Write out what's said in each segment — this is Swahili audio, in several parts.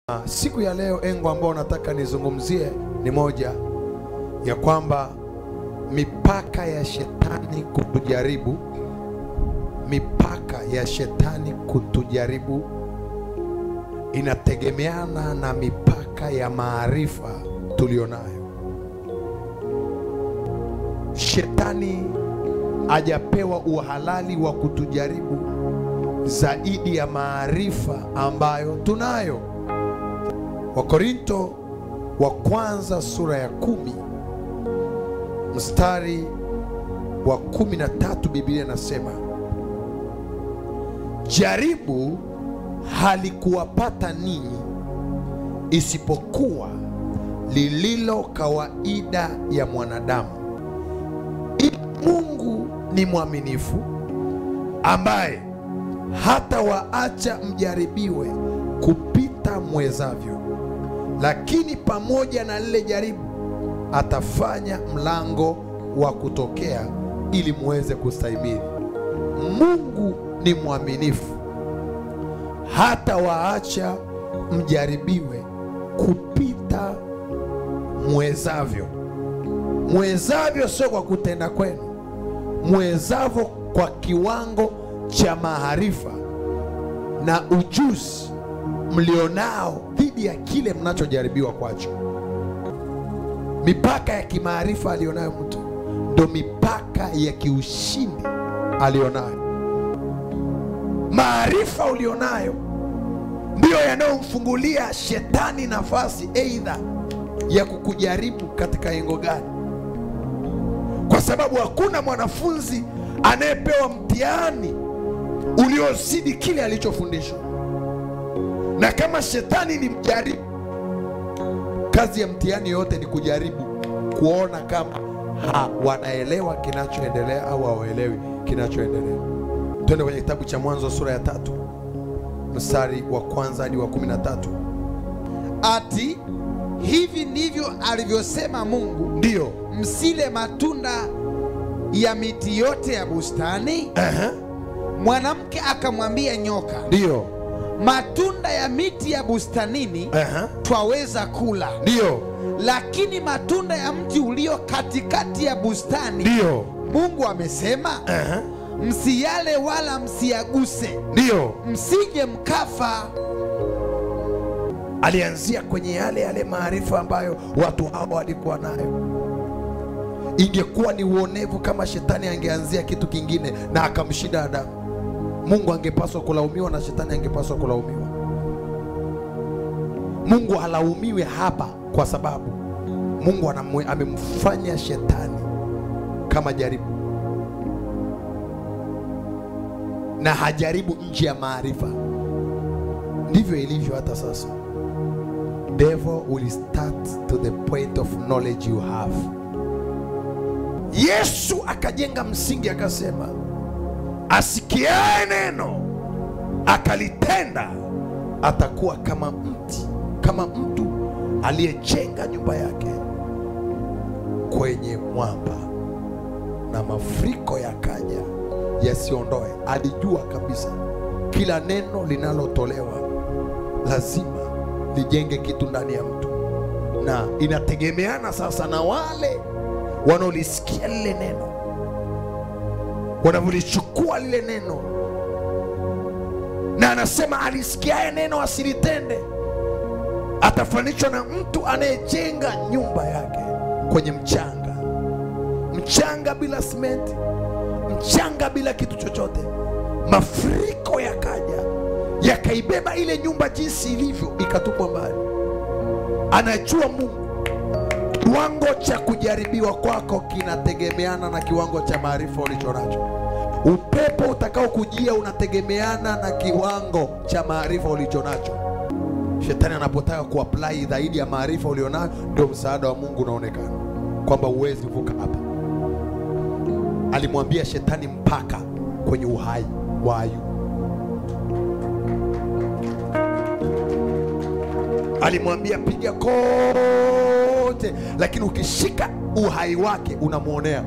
Ah, Siku ya leo engo ambao nataka nizungumzie ni moja ya kwamba mipaka ya shetani kutujaribu, mipaka ya shetani kutujaribu inategemeana na mipaka ya maarifa tulionayo. Shetani hajapewa uhalali wa kutujaribu zaidi ya maarifa ambayo tunayo. Wakorinto wa kwanza sura ya kumi mstari wa kumi na tatu Biblia inasema jaribu halikuwapata ninyi isipokuwa lililo kawaida ya mwanadamu. Ila Mungu ni mwaminifu ambaye hata waacha mjaribiwe kupita mwezavyo, lakini pamoja na lile jaribu atafanya mlango wa kutokea ili muweze kustahimili. Mungu ni mwaminifu hata waacha mjaribiwe kupita mwezavyo. Mwezavyo sio kwa kutenda kwenu, mwezavyo kwa kiwango cha maarifa na ujuzi mlionao dhidi ya kile mnachojaribiwa kwacho. Mipaka ya kimaarifa alionayo mtu ndo mipaka ya kiushindi alionayo. Maarifa ulionayo ndiyo yanayomfungulia shetani nafasi aidha ya kukujaribu katika engo gani, kwa sababu hakuna mwanafunzi anayepewa mtihani uliozidi kile alichofundishwa. Na kama shetani ni mjaribu, kazi ya mtihani yote ni kujaribu kuona kama ha, wanaelewa kinachoendelea au hawaelewi kinachoendelea. Twende kwenye kitabu cha Mwanzo sura ya tatu mstari wa kwanza hadi wa kumi na tatu. Ati hivi ndivyo alivyosema Mungu, Ndiyo, msile matunda ya miti yote ya bustani. Aha. Mwanamke akamwambia nyoka, ndiyo, matunda ya miti ya bustanini Aha. twaweza kula, ndiyo, lakini matunda ya mti ulio katikati ya bustani ndiyo, Mungu amesema Aha. msiyale wala msiyaguse, ndiyo. msije mkafa. alianzia kwenye yale yale maarifa ambayo watu hawa walikuwa nayo. Ingekuwa ni uonevu kama shetani angeanzia kitu kingine na akamshinda Adamu. Mungu angepaswa kulaumiwa na shetani angepaswa kulaumiwa. Mungu halaumiwi hapa kwa sababu Mungu anamwe- amemfanya shetani kama jaribu, na hajaribu nje ya maarifa. Ndivyo ilivyo hata sasa. Devil will start to the point of knowledge you have. Yesu akajenga msingi akasema, asikiaye neno akalitenda atakuwa kama mti, kama mtu aliyejenga nyumba yake kwenye mwamba, na mafuriko yakaja yasiondoe. Alijua kabisa kila neno linalotolewa lazima lijenge kitu ndani ya mtu, na inategemeana sasa na wale wanaolisikia lile neno, wanavyolichukua lile neno. Na anasema alisikiaye neno asilitende atafanishwa na mtu anayejenga nyumba yake kwenye mchanga, mchanga bila simenti, mchanga bila kitu chochote. Mafuriko yakaja yakaibeba ile nyumba jinsi ilivyo, ikatupwa mbali. Anajua Mungu kiwango cha kujaribiwa kwako kinategemeana na kiwango cha maarifa ulicho nacho. Upepo utakao kujia unategemeana na kiwango cha maarifa ulicho nacho. Shetani anapotaka kuapply zaidi ya maarifa ulionayo, ndio msaada wa Mungu unaonekana kwamba huwezi vuka hapa. Alimwambia shetani mpaka kwenye uhai wa Ayubu. Alimwambia piga kote, lakini ukishika uhai wake unamwonea.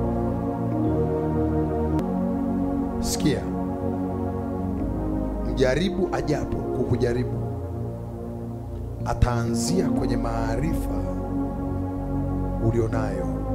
Sikia, mjaribu ajapo kukujaribu, ataanzia kwenye maarifa ulionayo